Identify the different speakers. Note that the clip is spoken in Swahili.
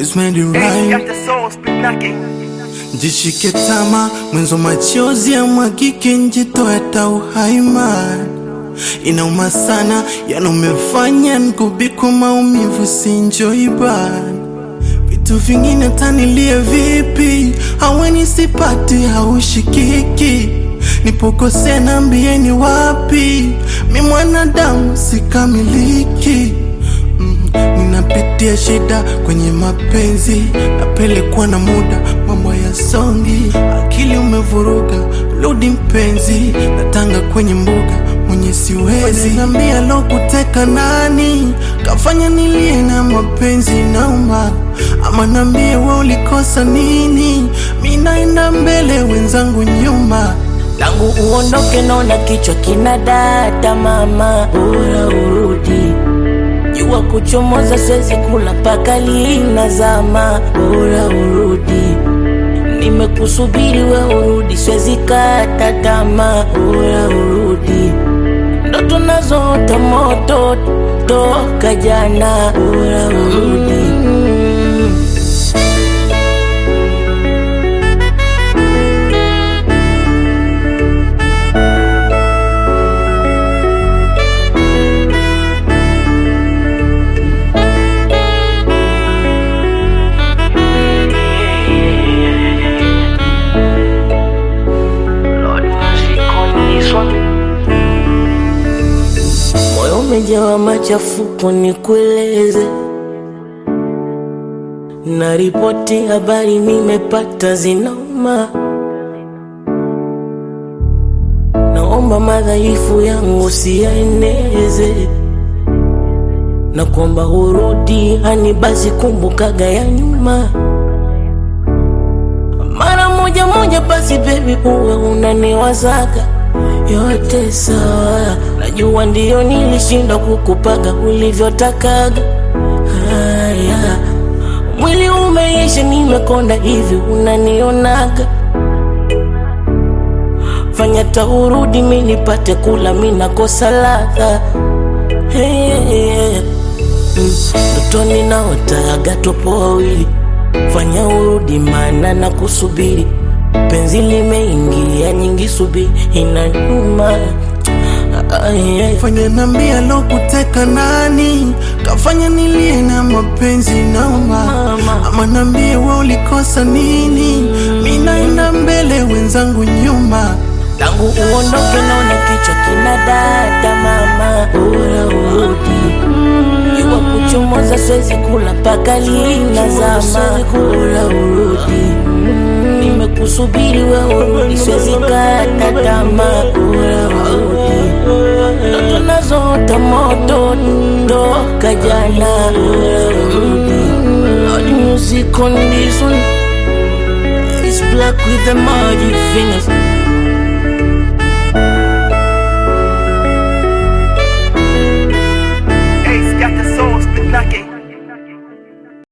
Speaker 1: always made it right. Jishike tama mwenzo machozi ya mwagike njitoe ta uhai man inauma sana yana umefanya nkubikwa maumivu sinjoi ban vitu vingine tanilie vipi haweni sipati haushikiki nipokosea nambieni wapi mi mwanadamu sikamiliki mm, ninapitia shida kwenye mapenzi napelekwa na muda mambo ya songi akili umevuruga rudi mpenzi natanga kwenye mbuga mwenye siwezi nambia lo kuteka nani kafanya nilie na mapenzi nauma ama nambie we ulikosa nini mi naenda mbele wenzangu nyuma
Speaker 2: tangu uondoke naona kichwa kina data mama bora urudi jua kuchomoza siwezi kula mpaka linazama bora urudi nimekusubiri we urudi siwezi kata tamaa bora urudi ndoto nazoota moto toka jana bora urudi moyo umejawa machafuko, nikueleze na ripoti habari nimepata zinauma. Naomba madhaifu yangu siyaeneze, na kwamba urudi hani basi kumbukaga ya nyuma mara moja moja, basi bebi, uwe unaniwazaga yote sawa, najua ndiyo nilishindwa kukupaga ulivyotakaga. Haya, mwili umeisha, nimekonda hivi, unanionaga fanya taurudi, mi nipate kula, mi nakosa ladha hey, ndotoni naotaga topo wawili, fanya urudi, mana na kusubiri penzi limeingia nyingi, subiri inanyuma Ay, ay.
Speaker 1: fanya nambia lo kuteka nani kafanya nilie na mapenzi nauma
Speaker 2: Mama.
Speaker 1: ama nambie we ulikosa nini mi naenda mbele wenzangu nyuma
Speaker 2: tangu uondoke naona kichwa kina data mama, bora urudi jua kuchomoza, siwezi kula mpaka linazama, bora urudi nimekusubiri we urudi, siwezi kata tamaa, bora urudi ndoto nazoota moto toka jana, bora urudi Lord, music on this one It's black with the magic finger